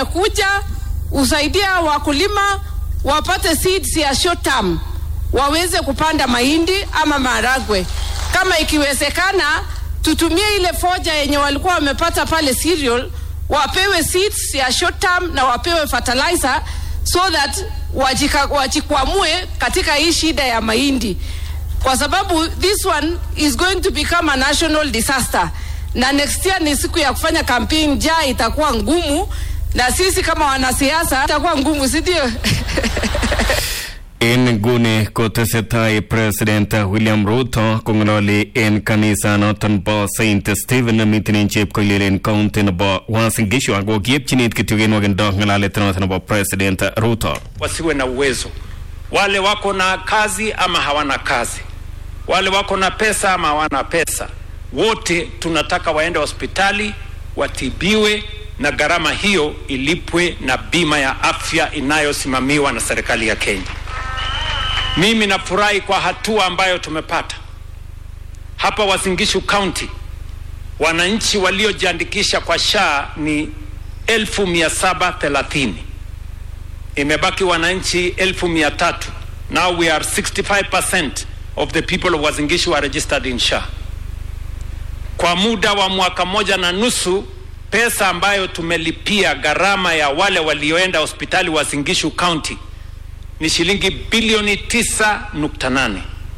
umekuja usaidia wakulima wapate seeds ya short term, waweze kupanda mahindi ama maharagwe. Kama ikiwezekana, tutumie ile foja yenye walikuwa wamepata pale cereal, wapewe seeds ya short term na wapewe fertilizer so that wajika, wajikwamue katika hii shida ya mahindi, kwa sababu this one is going to become a national disaster, na next year ni siku ya kufanya campaign, jaa itakuwa ngumu, na sisi kama wanasiasa itakuwa ngumu, si ndio? En nguni kotesetai President William Ruto kong'ololi en kanisanoton bo St Stephen nemiten en chepkoilel en county nebo Uasin Gishu ako kiepchinit kityo kenwokindo ng'alalet noton nebo President Ruto. wasiwe na uwezo, wale wako na kazi ama hawana kazi, wale wako na pesa ama hawana pesa, wote tunataka waende hospitali watibiwe, na gharama hiyo ilipwe na bima ya afya inayosimamiwa na serikali ya Kenya. Mimi nafurahi kwa hatua ambayo tumepata hapa Uasin Gishu County. Wananchi waliojiandikisha kwa SHA ni elfu mia saba thelathini imebaki wananchi elfu mia tatu. Now we are 65% of the people of Uasin Gishu are registered in SHA. Kwa muda wa mwaka moja na nusu, pesa ambayo tumelipia gharama ya wale walioenda hospitali Uasin Gishu County ni shilingi bilioni 9.8.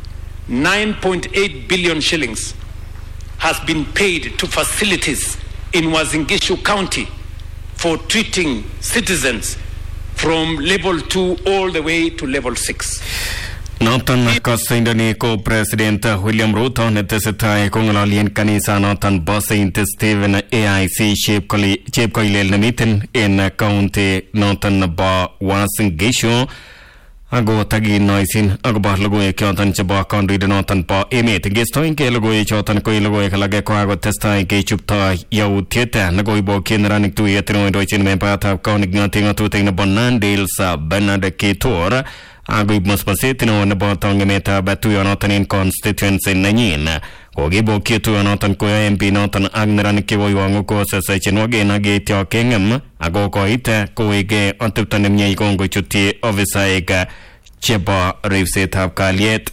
9.8 billion shillings has been paid to facilities in Uasin Gishu County for treating citizens from level 2 all the way to level 6. Noton kosoindoni ko President William Ruto netesetai kong'ololi en kanisanoton bo St Stephen AIC chepkoli- chepkoilel nemiten en county noton nebo Uasin Gishu ako takinoisin akobo logoiwek choton chebo kandoindet noton bo emet ngestoenge logoiwek choton ko logoiwek alage ko akotestai kechupto yautiet nekoibokyi neranik tuyet neindochin membayatab kaunik ng'ote ng'atutik nebo Nandils Bernard Kitur akoib musmuset neo nebo tongemetab tuyonoton en constituency nenyin kokibokyi tuyonoton koyo MP noton ak neranik cheboiwong'u kosesechinwogen ak yeityo keng'em ako koit koweke atepto nemie kongochutyi ofisaek chebo ripsetab kalyet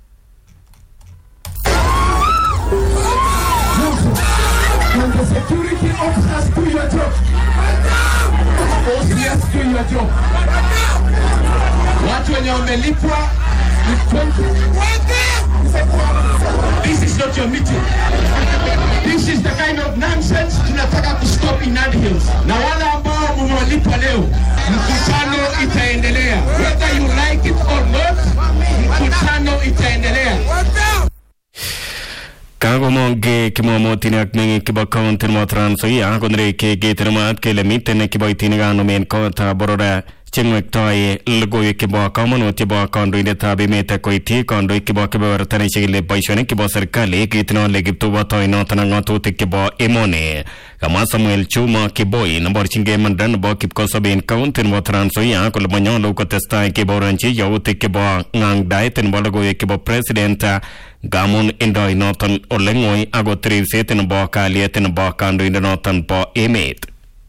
When the security officers do your job, OCS do your job. Watu wenye wamelipwa ni 20. This is not your meeting. This is the kind of nonsense tunataka kustop in Nandi Hills. Na wale ambao mumewalipa leo, mkutano itaendelea. Whether you like it or not, mkutano itaendelea. kakomong kimomotin ak meng'ik chebo county nebo Trans Nzoia konereki ketenemat kele miten kiboitinik anomen kotab boror cheng'wektoi logoiwek chebo komonut chebo kandoindetab emet koityi kandoik chebo kebeberta nechikili boisionik chebo serikali kitinole kiptubotoi noton ak ng'atutik chebo emoni kamwa Samuel Chuma Kiboi neborchingei imanda nebo kipkosoben county nebo Trans Nzoia kole manyolu kotestai keboronchi yautik chebo ng'ang'daet nebo logoiwek chebo president ngamun indoi noton ole ng'oi akot ripset nebo kalyet nebo kandoindet noton bo emet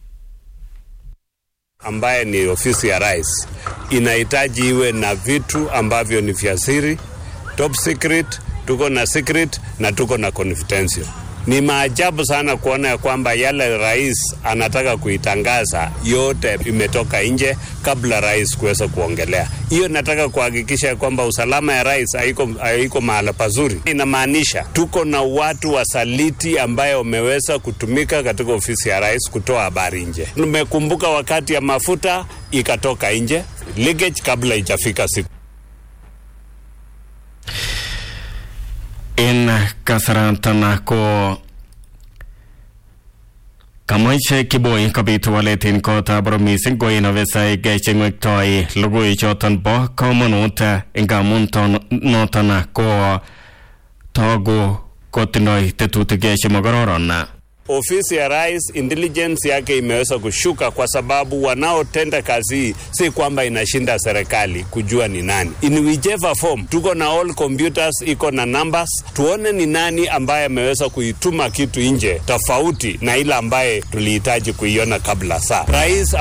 ambaye ni ofisi ya rais inahitaji iwe na vitu ambavyo ni vya siri, top secret, tuko na secret na tuko na confidential. Ni maajabu sana kuona ya kwamba yale rais anataka kuitangaza yote imetoka nje kabla rais kuweza kuongelea. Hiyo nataka kuhakikisha ya kwamba usalama ya rais haiko, haiko mahala pazuri. Inamaanisha tuko na watu wasaliti ambaye wameweza kutumika katika ofisi ya rais kutoa habari nje. Nimekumbuka wakati ya mafuta ikatoka nje leakage kabla ijafika siku en kasaratan ko Kamoche Kiboi kobit walet en kotab boror missing ko en ofisaek cheng'wektoi logoiwek choton bo komonut ngamun ton noton ko togu kotindoi tetutik chemokororon ofisi ya rais intelligence yake imeweza kushuka kwa sababu wanaotenda kazi hii si kwamba inashinda serikali kujua ni nani. In whichever form, tuko na all computers iko na numbers, tuone ni nani ambaye ameweza kuituma kitu nje tofauti na ile ambaye tulihitaji kuiona kabla saa rais